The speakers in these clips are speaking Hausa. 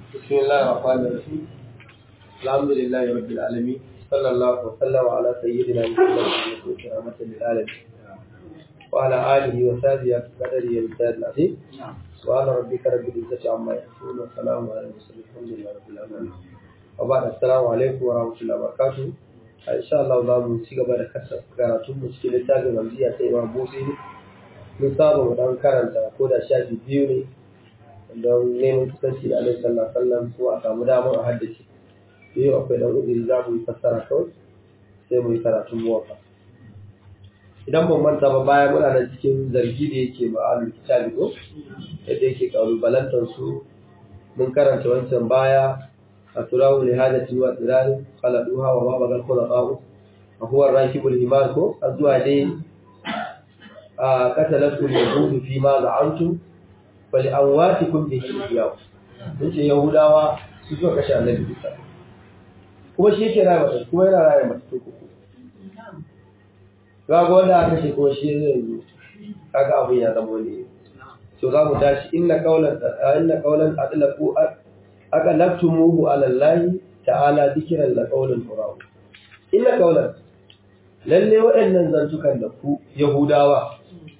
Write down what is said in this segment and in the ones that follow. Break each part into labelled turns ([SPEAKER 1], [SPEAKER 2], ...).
[SPEAKER 1] بسم الله الرحمن الرحيم الحمد لله رب العالمين صلى الله وسلم على سيدنا محمد رحمة للعالمين وعلى آله وصحبه قدره ومثال العظيم سبحان ربك رب العزة عما يصفون والسلام على المرسلين الحمد لله رب العالمين وبعد السلام عليكم ورحمة الله وبركاته إن شاء الله za mu ci gaba da karatun mu cikin littafin Hamziya ta Imam Busi mun saba mu dan karanta ko da shafi biyu ne don neman kusanci da alaihi sallallahu alaihi ko a samu damar a haddace biyu akwai dan uzuri za mu yi fassara kawai sai mu yi karatun muwafa idan ban manta ba baya muna da cikin zargi da yake ma'alul kitabi ko yadda yake kalubalantar su mun karanta wancan baya a turawu li hajati wa tsirani khaladuha wa ma bagal khulaqahu wa huwa ar-rakibul himar ko azwa dai a qatalatu al-yahud fi ma za'antum bali amwatikum bihi iyaw yace yahudawa su suka kashe annabi Isa kuma shi yake rayuwa mata kuma yana rayuwa mata to ko ga wanda aka kashe kuma shi zai yi kaga abin ya zama ne to za mu tashi inna qawlan inna qawlan adlaqu aqalaktumuhu ala allahi ta'ala dhikran la qawlan furaw inna qawlan lalle waɗannan zantukan da ku yahudawa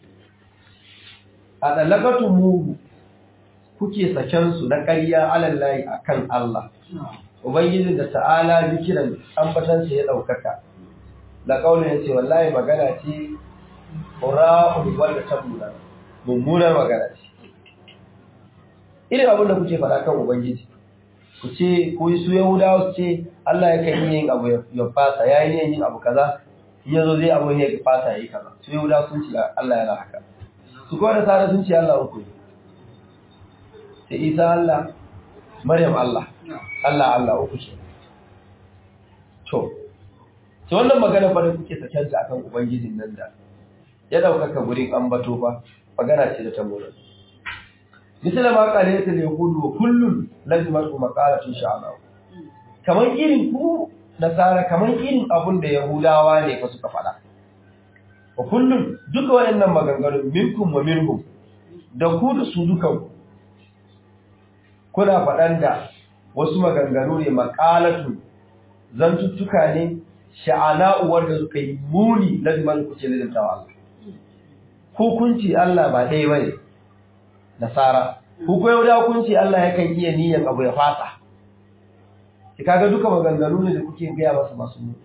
[SPEAKER 1] a ɗalakatun mugu kuke sakensu na ƙarya alallahi a kan Allah. Ubangiji da ta'ala zikiran ambatansa ya ɗaukaka. Da ƙaunin ya ce, wallahi magana ce, ƙura'un wanda ta muna, mummunar magana ce. Irin abin da kuke faɗa kan Ubangiji, ku ce, ku yi su Yahudawa su ce, Allah ya kan yin abu ya fasa, ya yi yin abu kaza, in ya zo zai abu ya fasa ya yi kaza. Su Yahudawa sun ce Allah yana haka. su kuwa da tsara sun ce Allah uku sai isa Allah maryam Allah Allah Allah uku ce to to wannan magana fa da kuke saken ta akan ubangijin nan da ya daukaka gurin ambato fa magana ce da ta mura misala ma kale ta yahudu wa kullun lazimatu maqalatun sha'ala kamar irin ku nasara kamar irin abun da yahudawa ne fa suka faɗa wa kullum duka waɗannan maganganun minkum wa minhum da ku da su dukan kuna faɗan da wasu maganganu ne maƙalatu zantuttuka ne sha'ana'u wanda suka yi muni laziman ku ce lazimta wa Allah ko kun ce Allah ba ɗaya bane nasara ko ko yau da kun ce Allah yakan iya niyyar abu ya fasa ki kaga duka maganganu ne da kuke gaya masa masu muni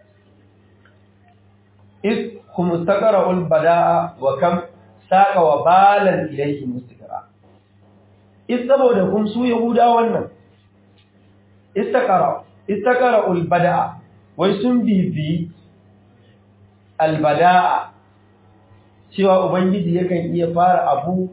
[SPEAKER 1] إذ هم استقرأوا البداء وكم ساق وبالا إليه مستقرا إذ سبب هم سو يهودا wannan استقرأوا استقرأوا البداء ويسن بي البداء cewa ubangiji yakan iya fara abu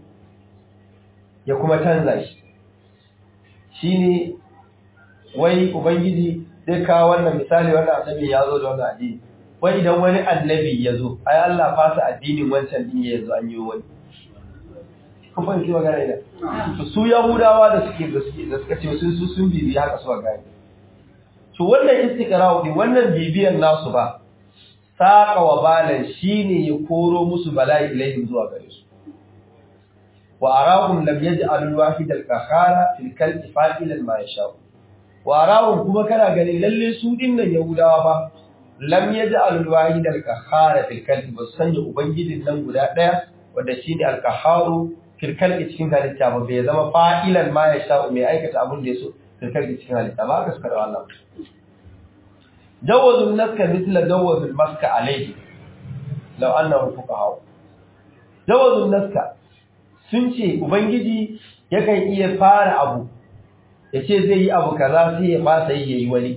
[SPEAKER 1] ya kuma canza shi shine wai ubangiji zai kawo wannan misali wannan annabi ya zo da wannan addini wai idan wani annabi ya zo ai Allah fasa addinin wancan din ya zo an yi wani kun fahimci magana idan to su yahudawa da suke da suke da suka ce sun su sun bibi haka suka gane to wannan istiqra'u din wannan bibiyan nasu ba saqa wa balan shine ya koro musu bala'i ilaihim zuwa gare su wa arahum lam yaj'al al-wahid al-qahara fil kalbi fa'ilan ma yasha wa arahum kuma kana ganin lalle su dinnan yahudawa ba lam yaj'al al-wahid al-qahhar fil kalbi bas sanya ubangijin nan guda daya wanda shine al-qahharu fil kalbi cikin halitta ba bai zama fa'ilan ma ya sha mai aikata abin da yaso fil kalbi cikin halitta ba ka sakar Allah jawazun naska mithla jawazul maska alayhi law annahu fuqaha jawazun naska sun ce ubangiji yakan iya fara abu yace zai yi abu kaza sai ya fasa yi yayi wani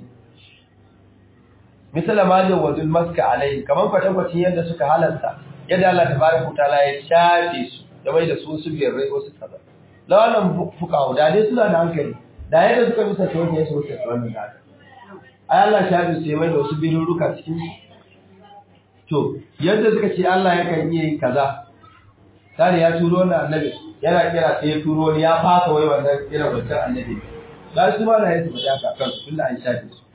[SPEAKER 1] misala ma da wazul maska alai kaman kwatankwacin yadda suka halarta yadda Allah tabaraka taala ya shafe su da bai da su su biyar rai wasu kaza lawanan fuka da dai suna da hankali da yadda suka bisa ta wanda ya so ta wannan da haka ai Allah shafe su ya mai da wasu biruruka cikin su to yadda suka ce Allah yakan iya yin kaza tare ya turo wannan annabi yana kira sai ya turo ni ya fasa wai wannan irin wancan annabi da su ma da yadda su haka kan tunda an shafe su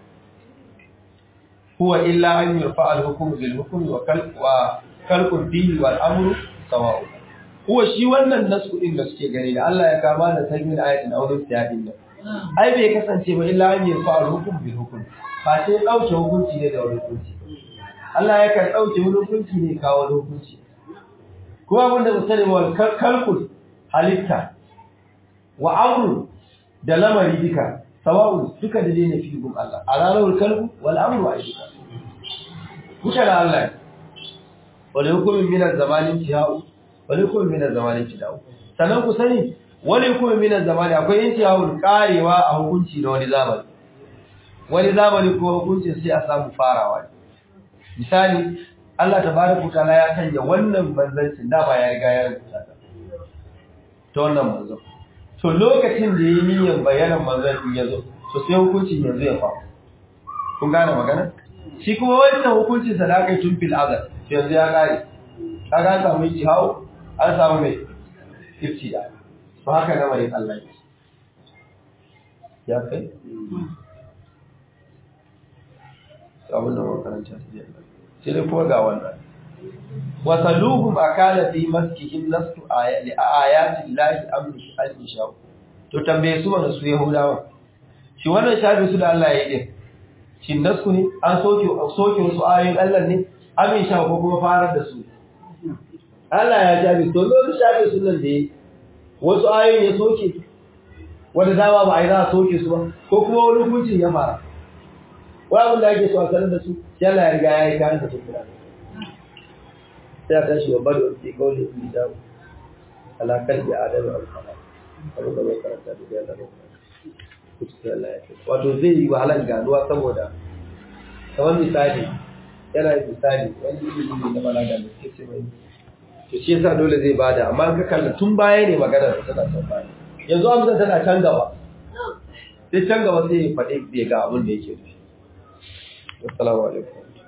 [SPEAKER 1] هو إلا أن يرفع الحكم بالحكم وكلق فيه والأمر سواء huwa shi wannan nasu din da suke gani da Allah ya kama da sabbin ayatin aurin siyadin nan ai bai kasance ba illa an yarfa al-hukm bil hukm fa sai dauke hukunci ne da wani hukunci Allah ya kan dauke wani hukunci ne kawo wani hukunci kuma abin da mutane wal kalkul halitta wa amru da lamari duka sawa'un duka da ne fi gun Allah alalul kalbu wal amru wa ayyuka duka da Allah wani hukumin minar zamanin ciya'u wani hukumin minar zamanin ciya'u sannan ku sani wani hukumin minar zamani akwai yin ciya'u karewa a hukunci na wani zamani wani zamani kuma hukuncin sai a samu farawa misali Allah ta bada kutala ya canja wannan manzancin da ba ya riga ya rubuta ta ta wannan manzon to lokacin da ya yi niyyar bayanan manzancin ya zo to sai hukuncin yanzu ya faru kun gane magana shi kuma wancan hukuncin sa da aka yi tun fil azal yanzu ya kare kaga an samu yi hawo an samu mai ibtida to haka na mai Allah ya ya kai abin da makaranta ta yi sai dai kuma ga wannan wasaluhum akala fi maskihim nasu li ayati llahi amri al-isha to tambaye su wannan su yahudawa shi wannan shafi su da Allah ya yi shin nasu ne an soke soke wasu ayoyin Allah ne amin sha ko kuma farar da su Allah ya shafi to lokacin shafi su nan da yi wasu ayoyin ya soke wanda dama ba a yi za a soke su ba ko kuma wani hukuncin ya fara wani abin da ake so a sanar da su sai Allah ya riga ya yi kayan da su kira sai a tashi wa bada wani kawai da su da alakar da adam al-fara abin da bai karanta da ya zama kuskure Allah ya kai wato zai yi wahalar ganuwa saboda kamar misali yana yin misali wani ilimi ne na balaga da suke ce mai to shi yasa dole zai bada amma ka kalla tun baya ne magana da tana can baya yanzu amsa tana can gaba sai can gaba sai ya faɗi bai ga abin da yake nufi assalamu alaikum